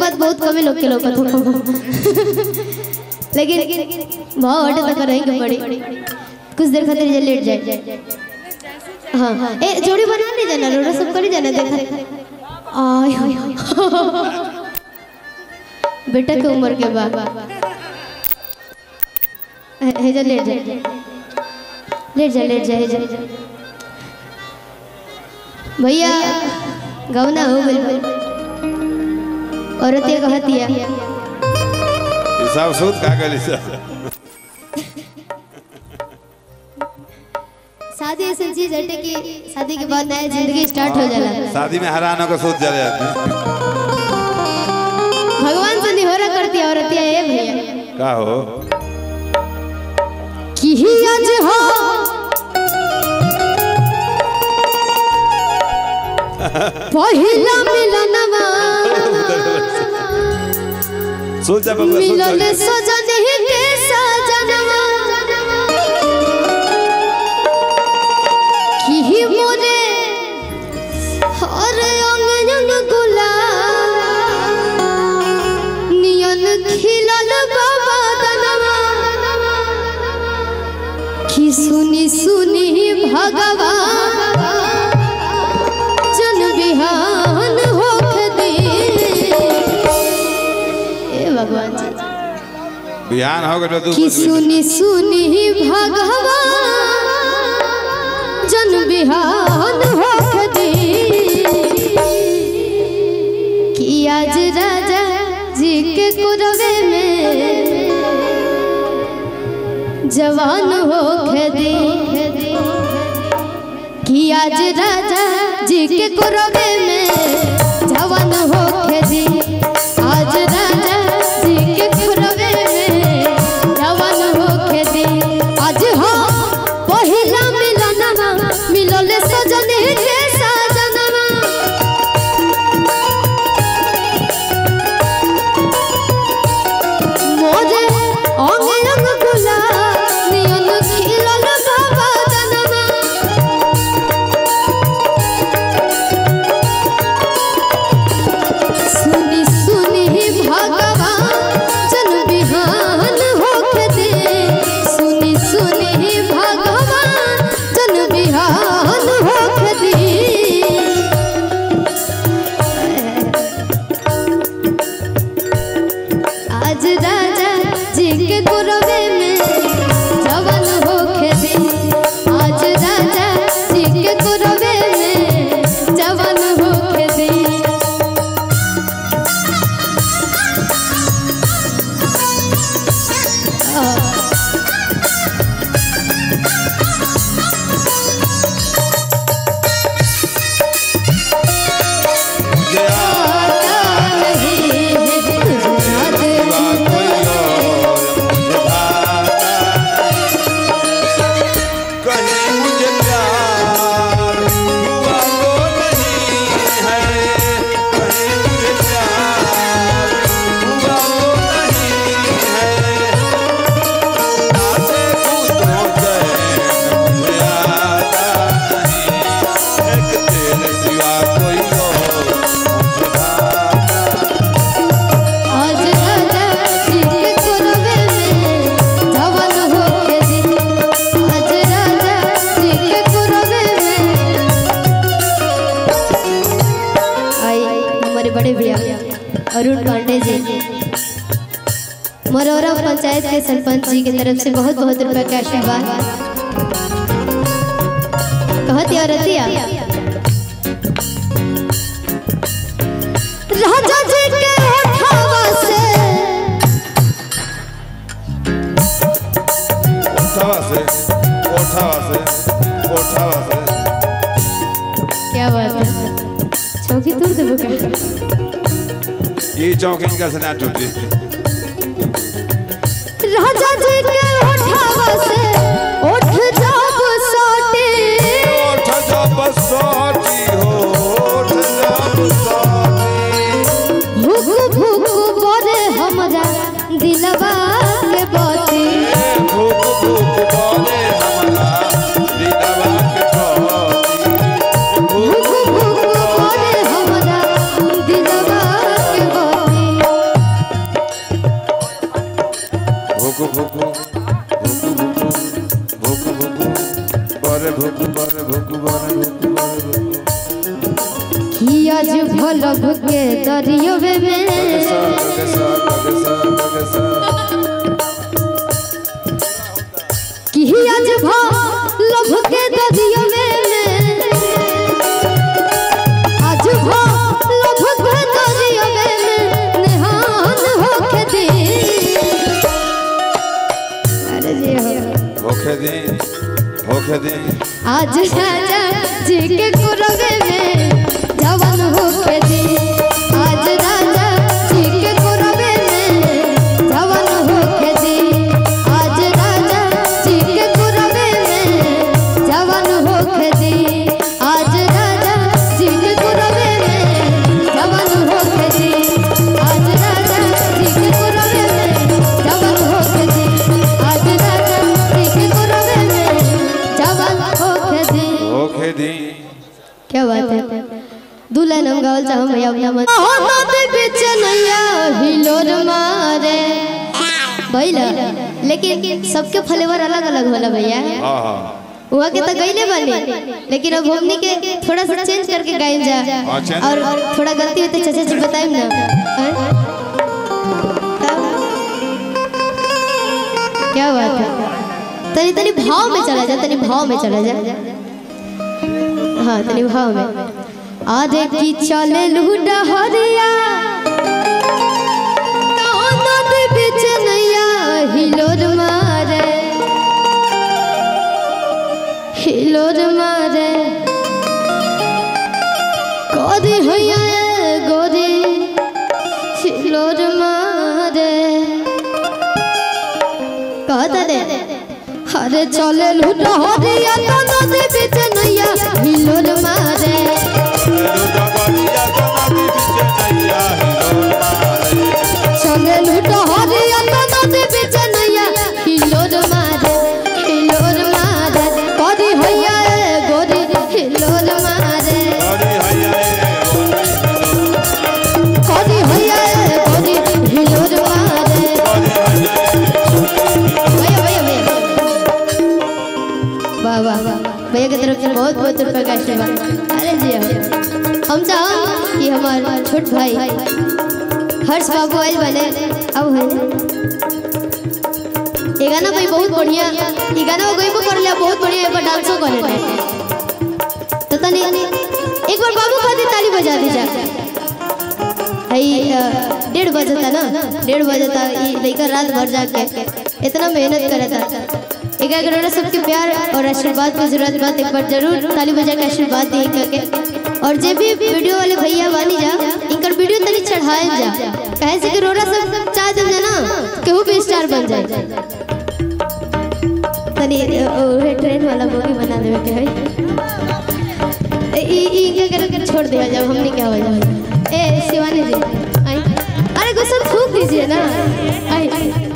बात बहुत कम लोग के लोग लेकिन भाव हटे तक रहेंगे बड़ी कुछ देर खातिर जे लेट जाए हाँ ए जोड़ी बना नहीं जाना रोड़ा सब करी जाना देखा आय बेटा के उम्र के बाद हे हे जा लेट जा लेट जा लेट जा हे जा भैया गवना हो गइल औरत ये कहती है हिसाब सूद का गली से शादी ऐसी चीज है कि शादी के बाद नया जिंदगी स्टार्ट हो जाला शादी में हराना को सूद चले जाते हैं। भगवान से निहोरा करती है औरत ये भैया का हो कि ही आज हो पहिला मिलनवा सूद जा बबुआ सूद मिलल चले सजन ही के सजनवा कि ही मोरे हर अंग अंग गुलाब नियन खिलल बाबा दनवा कि सुनी सुनी भगवान जन बिहान होख दे ए भगवान जी बिहान हो गए तू कि सुनी सुनी भगवान जन बिहान होख दे कि आज राजा जी के कुरवे में जवान होख दे कि आज राजा जी के कुरवे में जवान होख दे आज राजा जी के कुरवे में जवान होख दे आज हो पहिला मिलनवा मिलल सजन के सजनवा मोरे अंग अंग गुलाब नियन खिलल बाबा दनवा सुनी सुनी भगवान जन बिहान होके दे सुनी सुनी भगवान जन बिहान होके दे आज राजा जी के गुरवे में जवान होके दे आज राजा जी के गुरवे में जवान होके दे कहीं मुझे प्यार हुआ तो नहीं है कहीं मुझे प्यार हुआ तो नहीं है आते दूसरों चैन मुझे आता नहीं एक तेरे सिवा कोई और मुझे भाता आज राजा जी के कुरवे में जवान होके दे आज राजा जी के कुरवे में आई हमारे बड़े भैया अरुण पांडे जी मरौरा पंचायत के सरपंच जी की तरफ से बहुत बहुत रुपए का आशीर्वाद कहती और रतिया राजा जी के होठवा से ओठावा से ओठावा से ओठावा से क्या बात है चौकी तोड़ देबो का ये चौक इनका से ना टूटी राजा जी के होठवा से ओठ जब साटे ओठ जब सोची हो ओठ जब सोची भूख भूख बोले हमरा दिलवा के बाती भूख भूख बोले हमारा दिलवा के भूख पौधी भूख भूख बोले हमरा दिलवा के बाती भोलब के दरियोवे में गगसा गगसा गगसा गगसा कि आज भोलब के दरियोवे में आज भोलब के दरियोवे में निहान होके दी अरे जी हो होखे दी होखे दी आज राजा जी के कुरवे में जवान होके दी आज राजा जी के कुरवे में जवान होके दी आज राजा जी के कुरवे में जवान होके दी आज राजा जी के कुरवे में जवान होके दी आज राजा जी के कुरवे में जवान होके दी आज राजा जी के कुरवे में जवान होके दी होखे दी क्या बात है दू लाइन हम गावल चाहम भैया अपना मन नदी बीच नैया हिलोर मारे भइला लेकिन सबके फ्लेवर अलग अलग होला भैया हाँ हाँ हुआ के तो गईले बने लेकिन अब हमनी के थोड़ा सा चेंज करके गाइन जा हाँ, change और थोड़ा गलती होते चाचा जी बताएं ना हैं? क्या बात है तनी तनी भाव में चला जा तनी भाव में चला जा हाँ तनी भाव में आधे की चले लूडा हरिया नदी बीच नैया हिलोर मारे हिलोर मारे गोरी हैया गोरी हिलोर मारे कहता दे अरे चले लूटा हरिया तो नदी बीच नैया हिलोर मारे चले लूटा हरिया तो नदी बीच नैया हिलोर मारे हिलोर मारे गोरी हैया गोरी हिलोर मारे गोरी हैया गोरी हिलोर मारे भैया भैया भैया वाह वाह वाह भैया की तरफ से बहुत बहुत रुपये का आशीर्वाद अरे जी हाँ। हम चाह कि हमारे छोट भाई हर्ष बाबू आयल बने अब है ये गाना भाई बहुत बढ़िया ये गाना वो गईबो कर लिया बहुत बढ़िया एक बार डांसो कर ले तो तनी एक बार बाबू खातिर ताली बजा दीजा आई अ, डेढ़ बजता ना डेढ़ बजता ये लेकर रात भर जाके इतना मेहनत करता एक अगर सबके प्यार और आशीर्वाद की जरूरत बात एक बार जरूर ताली बजा के आशीर्वाद दी करके और जे भी वीडियो वाले भैया बानी जा इनकर वीडियो तनी चढ़ाएल जा कहे से कि रोरा सब चाह दे ना केहू भी स्टार बन जाए तनी अ, ओहे ट्रेन वाला बोगी बना देवे के है ई ई इनके कर कर छोड़ दिया जब हमने क्या हो जाए ए शिवानी जी आई अरे गुस्सा फूक दीजिए ना आई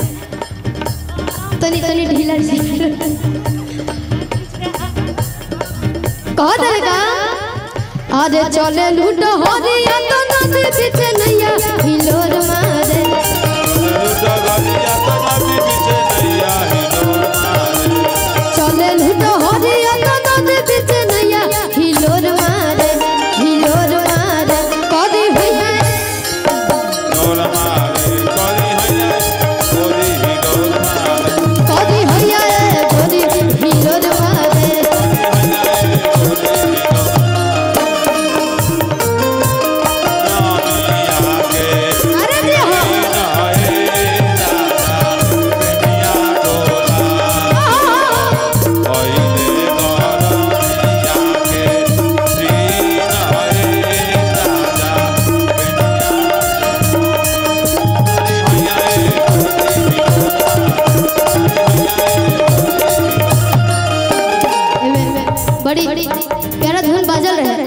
तनी तनी ढीला ढीला कह दे का अरे चले लूटो हरिया तो नदी बीच नैया हिलोर मारे चले लूटो हरिया तो नदी बीच नैया हिलोर मारे हिलोर मारे कदी भैया कदी भैया गोरी हिलोर मारे अरे जी हाँ एमे बड़ी प्यारा धुन बाजल रहे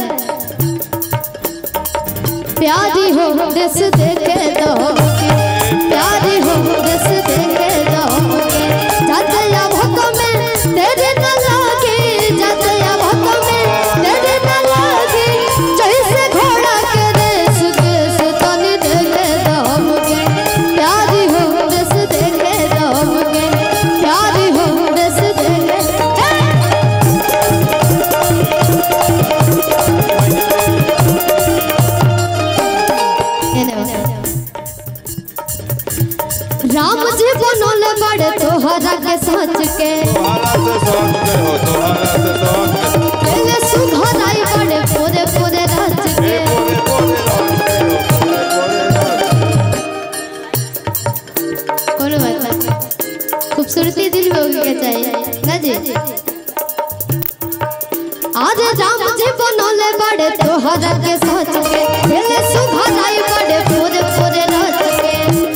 प्यारी हो देश देखे दो प्यारी हो देश देखे दो जाते या भक में तेरे न लागे जाते या भक में तेरे न लागे जैसे घोड़ा के रेस देश तनी देखे दो हमके प्यारी हो देश देखे दो हमके प्यारी हो देश देखे ए! राम जी बनोले बड़े तोहरा के सच के तोहरा से सोच के हो तोहरा से सोच के पहले सुधराई बड़े पूरे पूरे रच के ए बोले बोले राज के हो बोले बोले राज कोनो बात नहीं खूबसूरती दिल में होगी क्या चाहिए ना जी आज राम जी बनोले बड़े तोहरा के सच के पहले सुधराई बड़े पूरे पूरे रच के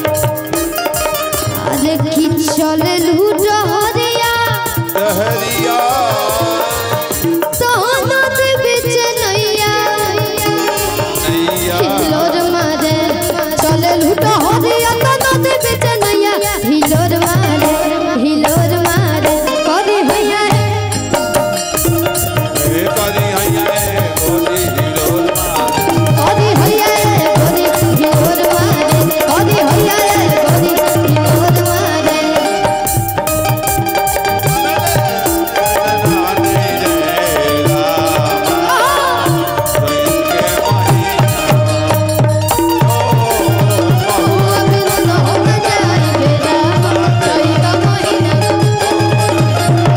अरे खिचल लूटहरिया दहरिया सोनत बिच नैया नैया हिलोर मारे चले लूटहरिया सोनत बिच नैया हिलोर मारे हिलोर मारे करी हैया ए करी हैया ए बोली हिलोल मार करी हैया करी हिलोर मारे करी हैया करी हिलोर मारे रानी रे रामा इनके महीना ओ अबिन हो जाई बेरा कई का महीना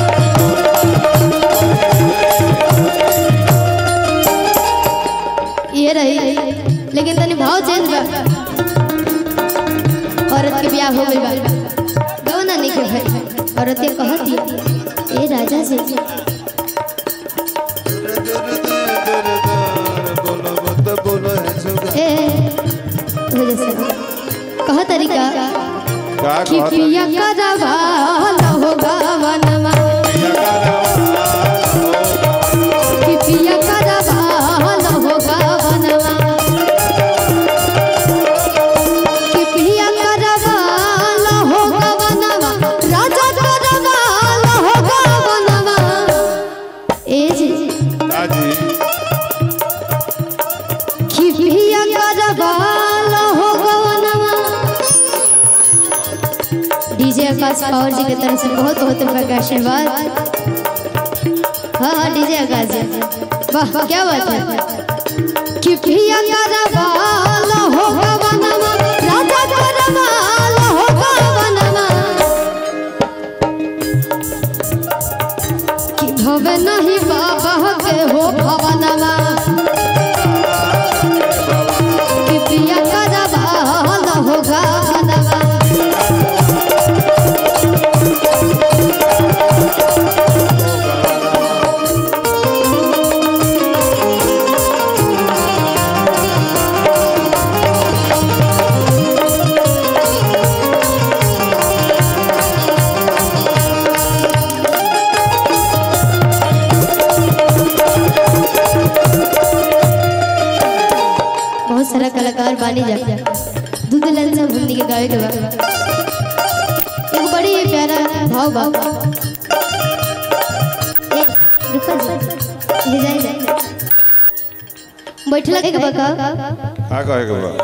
ये रही लेकिन तनी भाव चेंज बा औरत के ब्याह हो गइल बा गवना नहीं के भाई औरत ये कहती ए राजा से बोलो मत बोलो है सुगा ए हो जैसे कह तरीका का कि कहता पिया करवा हो गवनमा कि पिया करवा हो गवनमा कि पिया करवा हो गवनमा राजा करवा हो गवनमा ए जी जी कि पिया करवा हो गवनमा डीजे आकाश पावर जी की तरफ से बहुत बहुत रुपए का आशीर्वाद हाँ हाँ डीजे आकाश जी वाह क्या बात है कि पिया करवाल हो गवनमा राजा करवाल हो गवनमा कि भवे नहीं बाबा के हो भवनमा कि पिया करवाल हो गवनमा बहुत सारा कलाकार बानी जा दूध लाल साहब हिंदी के गावे के बा एक बड़ी प्यारा भाव बा ए, रुको जी, ये जाए जाए बैठला के बा का का कहे के बा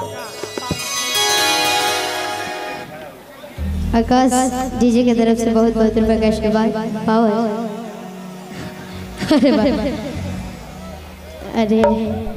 आकाश डीजे के तरफ से बहुत बहुत रुपए का आशीर्वाद पावर अरे वाह। अरे